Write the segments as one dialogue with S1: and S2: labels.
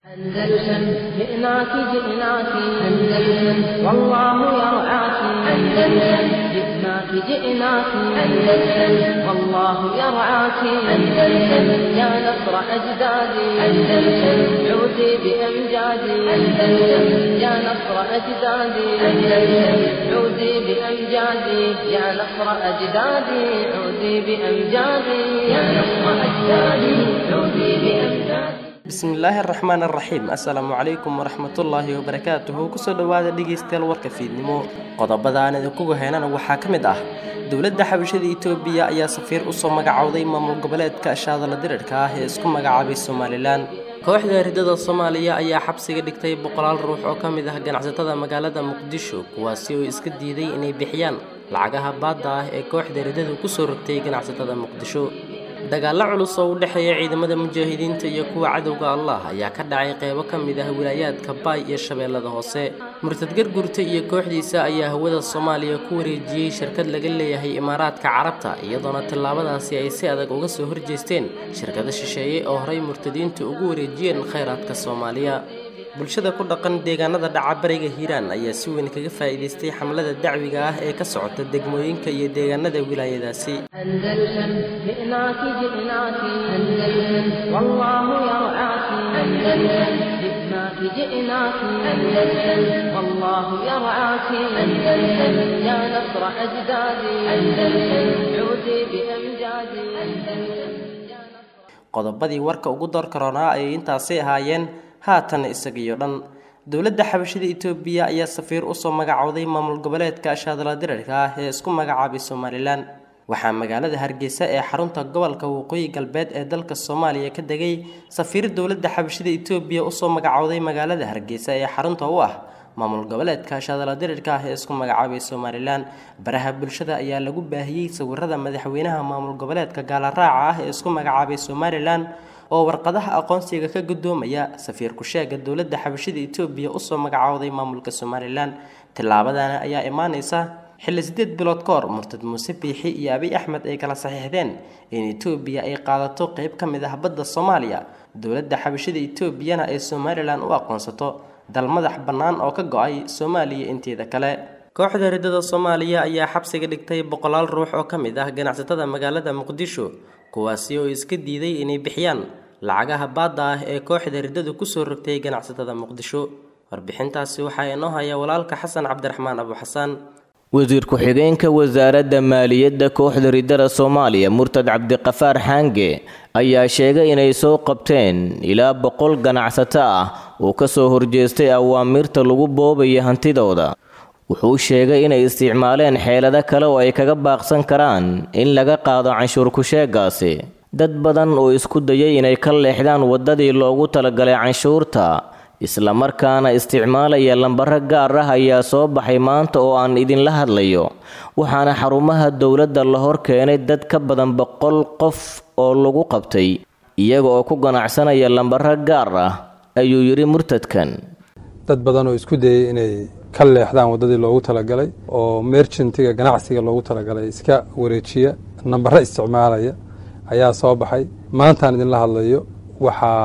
S1: أندلسن جئناك جئناك أندلسن والله يرعاك أندلسن جئناك جئناك أندلسن والله يرعاك أندلسن يا نصر أجدادي أندلسن عودي بأمجادي أندلسن يا نصر أجدادي أندلسن عودي بأمجادي يا نصر أجدادي عودي بأمجادي يا نصر أجدادي عودي بأمجادي
S2: bismillaahi araxmaan araxiim assalaamu calaykum waraxmatullaahi wabarakaatuhu kusoo dhowaada dhegaystayaal warka fiidnimo qodobada aan idinkugu heynana waxaa ka mid ah dowladda xabashada itoobiya ayaa safiir usoo magacowday maamul goboleedka shaadala dirirka ah ee isku magacaabay somalilan kooxda ridada soomaaliya ayaa xabsiga dhigtay boqolaal ruux oo ka mid ah ganacsatada magaalada muqdisho kuwaasi oo iska diiday inay bixiyaan lacagaha baadda ah ee kooxda ridadu kusoo rogtay ganacsatada muqdisho dagaallo culus oo u dhexeeya ciidamada mujaahidiinta iyo kuwa cadowga allah ayaa ka dhacay qeybo ka mid ah wilaayaadka baay iyo shabeellada hoose murtad gargurta iyo kooxdiisa ayaa hawada soomaaliya ku wareejiyey shirkad laga leeyahay imaaraadka carabta iyadoona tallaabadaasi ay si adag uga soo horjeesteen shirkado shisheeye oo horey murtadiinta ugu wareejiyeen khayraadka soomaaliya bulshada ku dhaqan deegaanada dhaca bariga hiiraan ayaa si weyn kaga faa'iidaystay xamlada dacwiga ah ee ka socota degmooyinka iyo deegaanada wilaayadaasi
S1: أندلسن جئناك جئناك أندلسن والله يرعاك أندلسن جئناك جئناك أندلسن والله يرعاك أندلسن يا نصر أجدادي أندلسن عودي بأمجادي أندلسن يا نصر
S2: qodobadii warka ugu door karoonaa ayay intaasi ahaayeen haatan isagiyo dhan dowladda xabashada itoobiya ayaa safiir usoo magacowday maamul goboleedka shaadala dirirka ah ee isku magacaabay somalilan waxaa magaalada hargeysa ee xarunta gobolka waqooyi galbeed ee dalka soomaaliya ka degay safiir dowladda xabashada itoobiya usoo magacowday magaalada hargeysa ee xarunta u ah maamul goboleedka shaadala dirirka ah ee isku magacaabay somalilan baraha bulshada ayaa lagu baahiyey sawirada madaxweynaha maamul goboleedka gaalaraaca ah ee isku magacaabay somalilan oo warqadaha aqoonsiga ka gudoomaya safiir ku-sheega dowladda xabashada itoobiya usoo magacowday maamulka somalilan tillaabadana ayaa imaaneysa xilli sideed bilood ka hor murtad muuse biixi iyo abiy axmed ay kala saxiixdeen in itoobiya ay qaadato qeyb ka mid ah badda soomaaliya dowladda xabashada itoobiyana ay somalilan u aqoonsato dal madax bannaan oo ka go-ay soomaaliya inteeda kale kooxda ridada soomaaliya ayaa xabsiga dhigtay boqolaal ruux oo ka mid ah ganacsatada magaalada muqdisho kuwaasi oo iska diiday inay bixiyaan lacagaha baadda ah ee kooxda ridadu kusoo rogtay ganacsatada muqdisho warbixintaasi waxaa inoo haya walaalka xasan cabdiraxmaan abu xasaan
S3: wasiir ku-xigeenka wasaaradda maaliyadda kooxda ridada soomaaliya murtad cabdiqafaar xaange ayaa sheegay inay soo qabteen ilaa boqol ganacsato ah oo ka soo horjeestay awaamiirta lagu boobaya hantidooda wuxuu sheegay inay isticmaaleen xeelado kale oo ay kaga baaqsan karaan in laga qaado canshuur ku-sheegaasi dad badan oo isku dayay inay ka leexdaan waddadii loogu talagalay canshuurta islamarkaana isticmaalaya lambaro gaar ah ayaa soo baxay maanta oo aan idinla hadlayo waxaana xarumaha dowladda la hor keenay dad ka badan boqol qof oo lagu qabtay iyaga oo ku ganacsanaya lambaro gaar ah ayuu yidhi murtadkan
S4: dad badan oo isku dayay inay ka leexdaan waddadii loogu talagalay oo merchantiga ganacsiga loogu talagalay iska wareejiya nambaro isticmaalaya ayaa soo baxay maantaan idinla hadlayo waxaa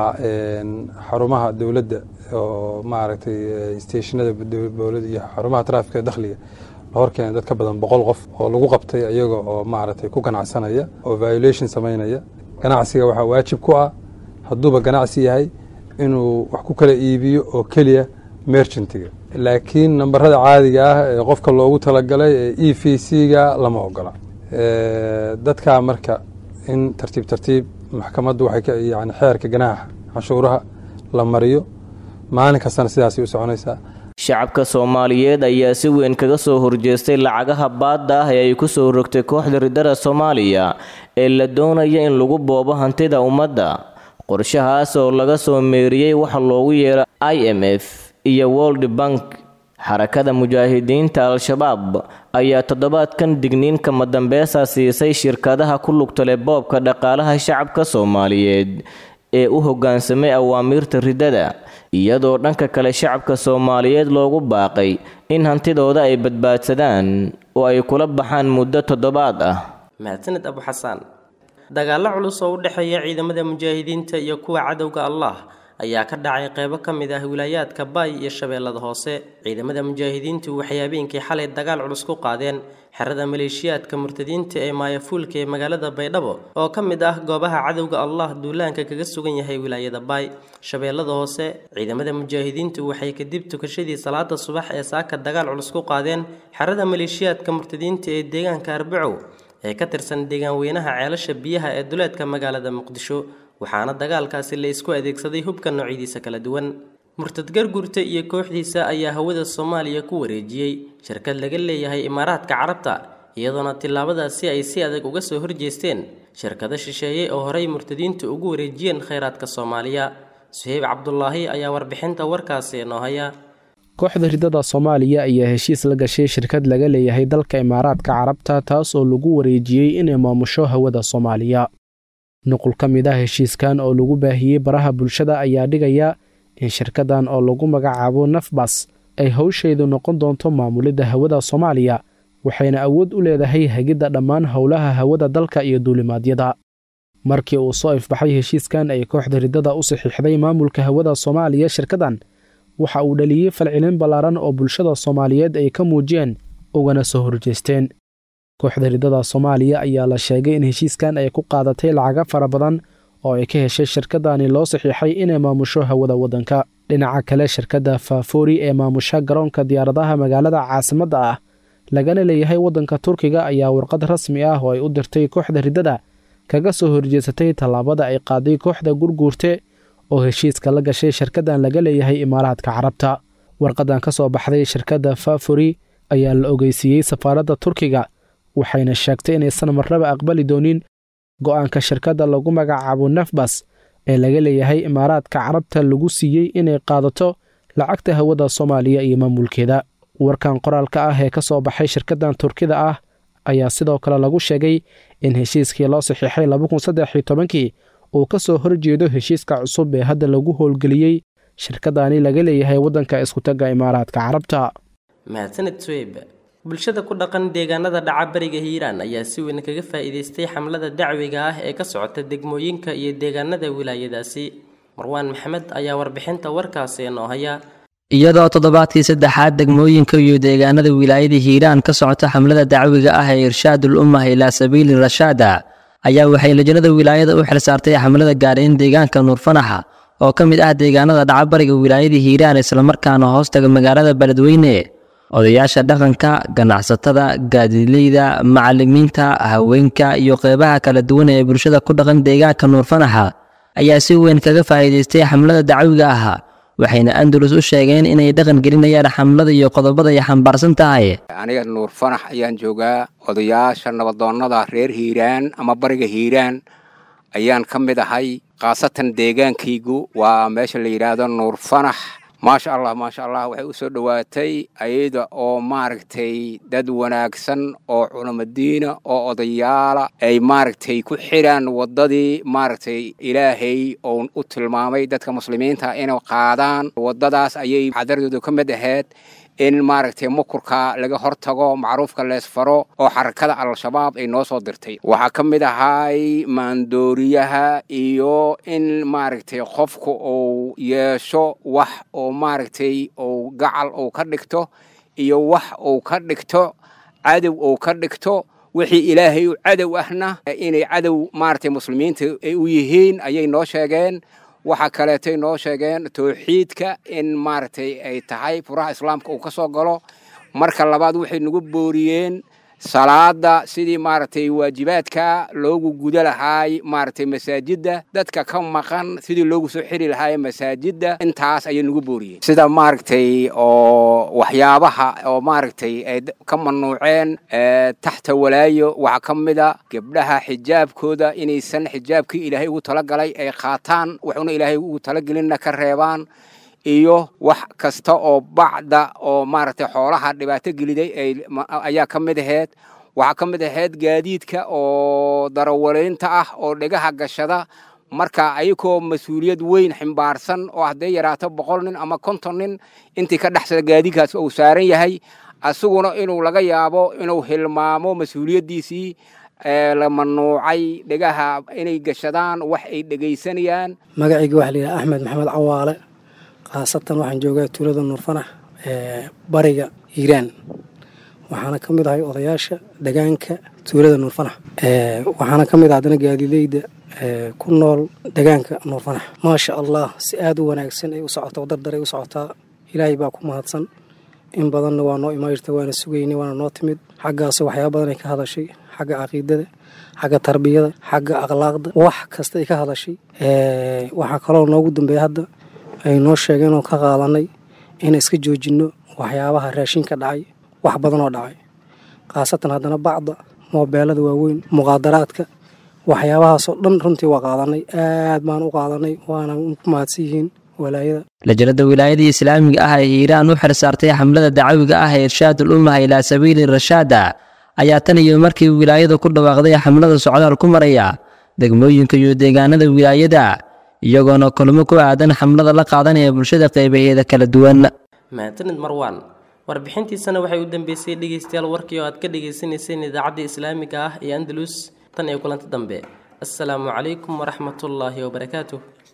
S4: xarumaha dowladda oo maaragtay stationada dowladda iyo xarumaha traafika dakhliga la hor keenay dad ka badan boqol qof oo lagu qabtay iyaga oo maaragtay ku ganacsanaya oo violation samaynaya ganacsiga waxaa waajib ku ah hadduuba ganacsi yahay inuu wax ku kala iibiyo oo keliya merchantiga laakiin nambarada caadiga ah ee qofka loogu talagalay ee e v c-ga lama ogola dadkaa marka in tartiib tartiib maxkamaddu waxay yani xeerka ganaaxa canshuuraha la mariyo maalin kastana sidaasay u soconaysaa
S3: shacabka soomaaliyeed ayaa si weyn kaga soo horjeestay lacagaha baadda ah ee ay ku soo rogtay kooxda ridada soomaaliya ee la doonaya in lagu boobo hantida ummadda qorshahaas oo laga soo meeriyey waxa loogu yeero i m f iyo world bank xarakada mujaahidiinta al-shabaab ayaa toddobaadkan digniinka madambeesa siisay shirkadaha ku lugtale boobka dhaqaalaha shacabka soomaaliyeed ee u hoggaansamay awaamiirta ridada iyadoo dhanka kale shacabka soomaaliyeed loogu baaqay in hantidooda ay badbaadsadaan oo ay kula baxaan muddo toddobaad ah
S2: mahadsaned abu xasaan dagaallo culus oo u dhexeeya ciidamada mujaahidiinta iyo kuwa cadowga allah ayaa ka dhacay qeybo ka mid ah wilaayaadka baay iyo shabeellada hoose ciidamada mujaahidiintu waxay habeenkii xalay dagaal culus ku qaadeen xerada maleeshiyaadka murtadiinta ee maayafuulka ee magaalada baydhabo oo ka mid ah goobaha cadowga allah duulaanka kaga sugan yahay wilaayada baay shabeellada hoose ciidamada mujaahidiintu waxay kadib tukashadii salaada subax ee saaka dagaal culus ku qaadeen xerada maleeshiyaadka murtadiinta ee deegaanka arbacow ee ka tirsan deegaan weynaha ceelasha biyaha ee duleedka magaalada muqdisho waxaana dagaalkaasi la isku adeegsaday hubka noocyadiisa kala duwan murtad gargurta iyo kooxdiisa ayaa hawada soomaaliya ku wareejiyey shirkad laga leeyahay imaaraadka carabta iyadoona tillaabadaasi ay si adag uga soo horjeesteen shirkado shisheeye oo horey murtadiintu ugu wareejiyeen khayraadka soomaaliya suheyb cabdulaahi ayaa warbixinta warkaasi noo haya
S5: kooxda ridada soomaaliya ayaa heshiis la gashay shirkad laga leeyahay dalka imaaraadka carabta taas oo lagu wareejiyey inay maamusho hawada soomaaliya nuqul ka mid ah heshiiskan oo lagu baahiyey baraha bulshada ayaa dhigaya in shirkadan oo lagu magacaabo nafbas ay howsheedu noqon doonto maamulidda hawada soomaaliya waxayna awood u leedahay hagidda dhammaan howlaha hawada dalka iyo duulimaadyada markii uu soo ifbaxay heshiiskan ay kooxda ridada u saxiixday maamulka hawada soomaaliya shirkadan waxa uu dhaliyey falcelin ballaaran oo bulshada soomaaliyeed ay ka muujiyeen ugana soo horjeesteen kooxda ridada soomaaliya ayaa la sheegay in heshiiskan ay ku qaadatay lacaga fara badan oo ay ka heshay shirkadani loo saxiixay inay maamusho hawada waddanka dhinaca kale shirkadda faafoori ee maamusha garoonka diyaaradaha magaalada caasimadda ah lagana leeyahay waddanka turkiga ayaa warqad rasmi ah oo ay u dirtay kooxda riddada kaga soo horjeesatay tallaabada ay qaaday kooxda gurguurte oo heshiiska la gashay shirkaddan laga leeyahay imaaraadka carabta warqadan ka soo baxday shirkadda fafori ayaa la ogeysiiyey safaaradda turkiga waxayna sheegtay inaysan marnaba aqbali doonin go'aanka shirkadda lagu magacaabo nafbas ee laga leeyahay imaaraadka carabta lagu siiyey inay qaadato lacagta hawada soomaaliya iyo maamulkeeda warkan qoraalka ah ee ka soo baxay shirkaddan turkida ah ayaa sidoo kale lagu sheegay in heshiiskii loo saxiixay labakunsaddexiytobankii uu ka soo horjeedo heshiiska cusub ee hadda lagu howlgeliyey shirkadani laga leeyahay waddanka iskutagga imaaraadka carabta
S2: mahadsaned sweyb bulshada ku dhaqan deegaanada dhaca bariga hiiraan ayaa si weyn kaga faa'iidaystay xamlada dacwiga ah ee ka socota degmooyinka iyo deegaanada wilaayadaasi marwaan maxamed ayaa warbixinta warkaasi noo haya
S6: iyadoo toddobaadkii saddexaad degmooyinka iyo deegaanada wilaayada hiiraan ka socota xamlada dacwiga ah ee irshaadul ummah ilaa sabiili rashaada ayaa waxay lajnada wilaayada u xilsaartay xamlada gaadhayn deegaanka nuurfanaxa oo ka mid ah deegaanada dhacabariga wilaayada hiiraan islamarkaana hoostaga magaalada beledweyne odayaasha dhaqanka ganacsatada gaadileyda macalimiinta haweenka iyo qeybaha kala duwan ee bulshada ku dhaqan deegaanka nuurfanaxa ayaa si weyn kaga faa'iidaystay xamlada dacwiga ah waxayna andalus u sheegeen inay dhaqan gelinayaan xamlada iyo qodobada ay xambaarsan tahay
S7: aniga nuur fanax ayaan joogaa odayaasha nabadoonnada reer hiiraan ama bariga hiiraan ayaan ka mid ahay khaasatan deegaankaygu waa meesha la yidhaahdo nuur fanax maasha allah maasha allah waxay u soo dhowaatay ayada oo maaragtay dad wanaagsan oo culamadiina oo odayaala ay maaragtay ku xidhaan waddadii maaragtay ilaahay oo u tilmaamay dadka muslimiinta inay qaadaan waddadaas ayay xadaradooda ka mid ahayd in maaragtay mukurka laga hortago macruufka leesfaro oo xarakada al-shabaab ay noo soo dirtay waxaa ka mid ahay maandooriyaha iyo in maaragtay qofku uu yeesho wax oo maaragtay uu gacal uu ka dhigto iyo wax uu ka dhigto cadow uu ka dhigto wixii ilaahay u cadow ahna inay cadow maaragtay muslimiinta ay u yihiin ayay noo sheegeen waxaa kaleetay noo sheegeen towxiidka in maaragtay ay tahay furaha islaamka uu ka soo galo marka labaad waxay nagu booriyeen salaada sidii maaragtay waajibaadka loogu guda lahaay maaragtay masaajidda dadka ka maqan sidii loogu soo xiri lahaay masaajidda intaas ayay nagu booriyeen sida maaragtay oo waxyaabaha oo maaragtay ay ka manuuceen taxta walaayo waxaa ka mida gabdhaha xijaabkooda inaysan xijaabkii ilaahay ugu talagalay ay qaataan wuxuuna ilaahay ugu talagelinna ka reebaan iyo wax kasta oo bacda oo maaragtay xoolaha dhibaato geliday ayaa ka mid ahayd waxaa ka mid ahayd gaadiidka oo darawaleynta ah oo dhegaha gashada marka ayagoo mas-uuliyad weyn ximbaarsan oo hadday yaraato boqol nin ama konton nin intii ka dhexsada gaadiidkaas uu saaran yahay asaguna inuu laga yaabo inuu hilmaamo mas-uuliyaddiisii
S8: la manuucay dhegaha inay gashadaan wax ay dhegaysanayaan
S9: magacayga waxaa layidhaha axmed maxamed cawaale khaasatan waxaan joogaa tuulada nuurfanax ee bariga hiiraan waxaana ka mid ahay odayaasha degaanka tuulada nuurfanax waxaana ka mid ah haddana gaadileyda ku nool degaanka nuurfanax maasha allah si aada u wanaagsan ay u socotaa o dardaray u socotaa ilaahay baa ku mahadsan in badanna waa noo imaayirta waana sugaynay waana noo timid xaggaas waxyaaba badan ay ka hadashay xagga caqiidada xagga tarbiyada xagga akhlaaqda wax kasta ay ka hadashay waxaa kaloo noogu dambeeya hadda ay noo sheegeen oo ka qaadanay inaan iska joojinno waxyaabaha raashinka dhacay wax badan oo dhacay khaasatan haddana bacda moobeelada waaweyn muqaadaraadka waxyaabahaasoo dhan runtii waa qaadanay aad baan u qaadanay waana ku mahadsan yihiin walaayada
S6: lajanada wilaayada islaamiga ah ee hiiraan u xilsaartay xamlada dacawiga ah ee irshaadul ummaha ilaa sabiili rashaada ayaa tan iyo markii wilaayada ku dhawaaqday xamlada socdaal ku maraya degmooyinka iyo deegaanada wilaayada iyagoona kulmo ku aadan xamlada la qaadanaya bulshada qeybaheeda kala duwan
S2: mahadsanid marwaan warbixintiisana waxay u dambeysay dhegeystayaal warkii oo aad ka dhagaysanayseen idaacadda islaamiga ah ee andalus tan iyo kulanti dambe assalaamu calaykum waraxmatullaahi wabarakaatuh